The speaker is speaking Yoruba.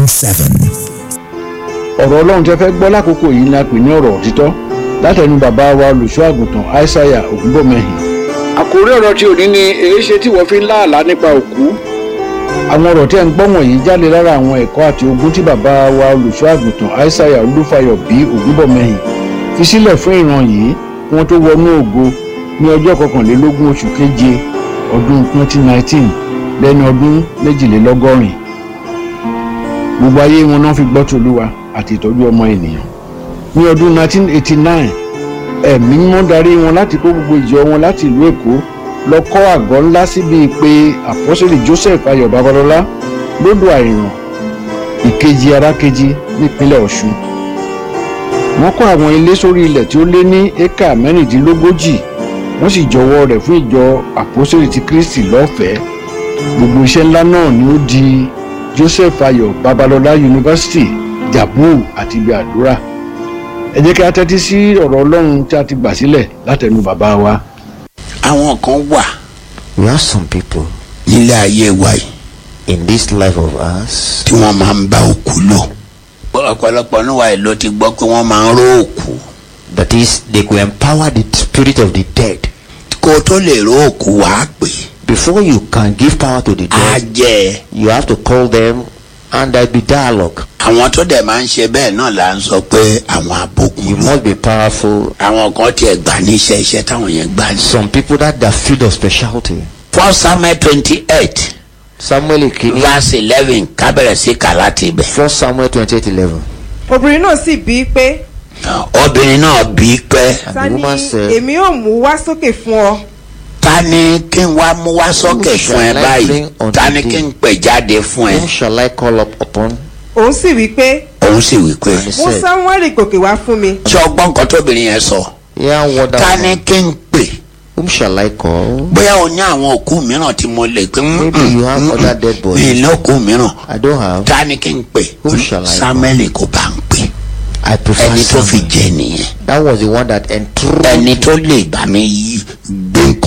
seven. ọ̀rọ̀ ọlọ́run tẹ́ fẹ́ gbọ́ lákòókò yìí ni a pè ní ọ̀rọ̀ òtítọ́ látẹnu bàbá wa olùṣọ́ àgùntàn aishaiya ògúnbọ̀mẹ́hìn. àkórí ọ̀rọ̀ tí òní ni èéṣe tí wọ́n fi ń láàlá nípa òkú. àwọn ọ̀rọ̀ tí ẹ̀ ń gbọ́ wọ̀nyí jáde lára àwọn ẹ̀kọ́ àti ogun tí bàbá wa olùṣọ́ àgùntàn aishaiya olúfayọ bí ògúnbọ̀mẹ́hìn fi sílẹ̀ fún ìran yìí kí wọ́n tó wọnú ògo ní ọjọ́ kọkànlélógún oṣù keje ọdún 2019 lẹ́ni ọdún méjìlélọ́gọ́rin gbogbo ayé wọn náà fi gbọ́ tòlúwa àti ìtọ́jú ọmọ ènìyàn ní ọdún 1989 ẹ̀mí mímọ́ darí wọn láti kó gbogbo ìjọ wọn láti ìlú èkó lọ kọ́ àgọ́ ńlá síbi pé àpọ́sẹ̀lì joseph ayọ̀ babalọ́lá lódò àìràn ìkejì arákejì nípínlẹ̀ ọ̀ṣun wọ́n kọ́ àwọn ilé sórí ilẹ̀ tí ó lé ní éka mẹ́rìndínlógójì wọ́n sì jọwọ́ rẹ̀ fún ìjọ àpọ́sẹ̀lì ti kristi lọ́fẹ̀ẹ́ gbogbo iṣẹ́ ńlá náà ni ó di joseph ayọ̀ babalọ́lá yunifásitì jabu àti ibi àdúrà ẹ jẹ́ kí a tẹ́tí sí ọ̀rọ̀ ọlọ́run tí a ti gbà sílẹ̀ látẹnu bàbá wa. àwọn kan wà We have some people nílé ayé wa yìí in this life of ours tí wọ́n máa ń bá òkú lò. ọ̀pọ̀lọpọ̀ níwà yìí ló ti gbọ́ pé wọ́n máa ń ró òkú. that is they could empower the spirit of the dead. kó o tó lè ró òkú wàá pè é. Before you can give power to the á dead, jẹ́ ẹ. you have to call them and there be dialogue. àwọn tó dẹ̀ máa ń ṣe bẹ́ẹ̀ náà là ń sọ pé àwọn abókun You lò. must be powerful. àwọn kan tiẹ̀ gbà ní iṣẹ́ iṣẹ́ táwọn yẹn gbà ní. Some people that their field of specialty. first samuel twenty eight Samuel Ikini, verse eleven kábẹ̀rẹ̀ sí kà láti ibẹ̀. First Samuel twenty-eight eleven. obìnrin náà sì bí i pé obìnrin náà bí pẹ́ And ta the ni woman said, èmi ò mú wá sókè fún ọ ta ni kí n wá mú wá sókè fún ẹ báyìí ta ni kí n pè jáde fún ẹ. Whom shall I call up upon? òun sì wí pé òun sì wí pé And he mú said, sámúẹ́lì gòkè wá fún mi ṣé ọgbọ́n kan tóbìnrin yẹn sọ Yeah, what ta that ni woman? kí n pè Whom shall I call? bóyá o ní àwọn òkú mìíràn tí mo lè pé Maybe you have other dead bodies. mi ní òkú mìíràn I don't have. ta ni kí n pè Who shall I samuel kò bá ń pè I prefer ẹni tó fi Samuel. jẹ nìyẹn That was the one that enthroned. ẹni tó lè bá mi yí